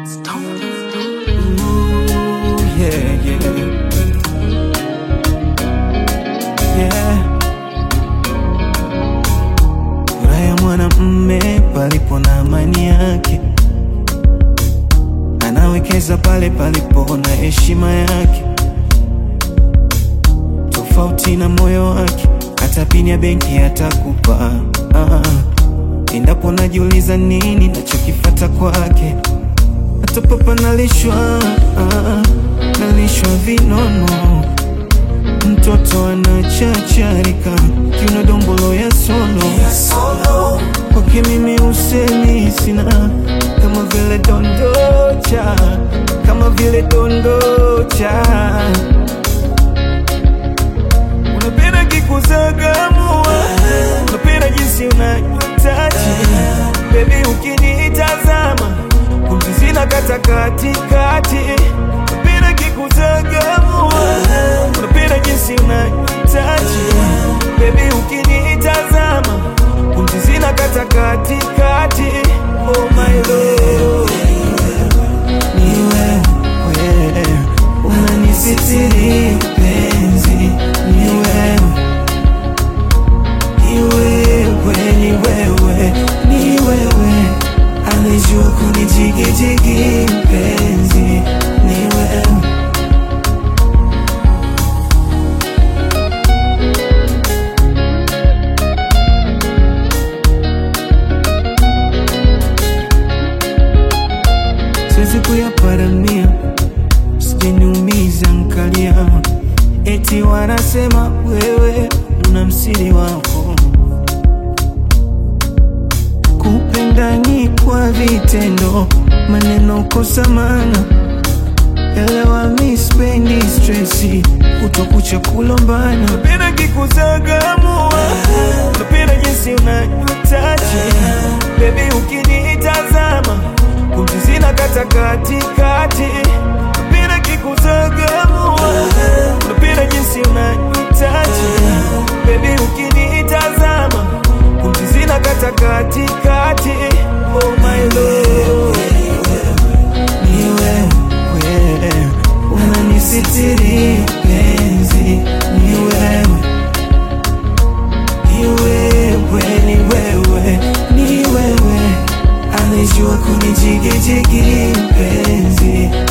yeah, yeah. Yeah. Furaha ya mwanamme palipo na amani yake, anawekeza pale palipo na heshima yake, tofauti na moyo wake, hata pini ya benki atakupa. Ah, endapo najiuliza nini nachokifata kwake, hata papa nalishwa, ah, nalishwa vinono mtoto anachacharika kiuno dombolo ya solo kwake mimi usemi sina kama vile dondocha kama vile dondocha unapenda kikuzagamua unapenda jinsi unatachi bebi ukinitazama pumzi zina kata katikati unapenda kikuzagamua unapenda jinsi unatachi bebi ukinitazama pumzi zina kata katikati oh my lord ni wewe unanisitiri penzi ni wewe ni wewe ni wewe ni wewe anijua kunijigijigi penzi ni wewe siwezi kuyaparamia, sijaniumiza nkalia, eti wanasema wewe una msiri wako, kupenda ni kwa vitendo, maneno kosa maana elewa, mi spendi stresi, kutokucha kulombana, napenda kikuzagamua, napenda jinsi unanitaji bebi, ukinitazama pumzi zina kata katikati, napenda kikuzagamua, napenda jinsi unanitaji bebi, ukinitazama pumzi zina kata katikati, oh my lord ni wewe unanisitiri penzi, ni wewe, ni wewe, ni wewe, ni wewe anijua kunijigijigi penzi,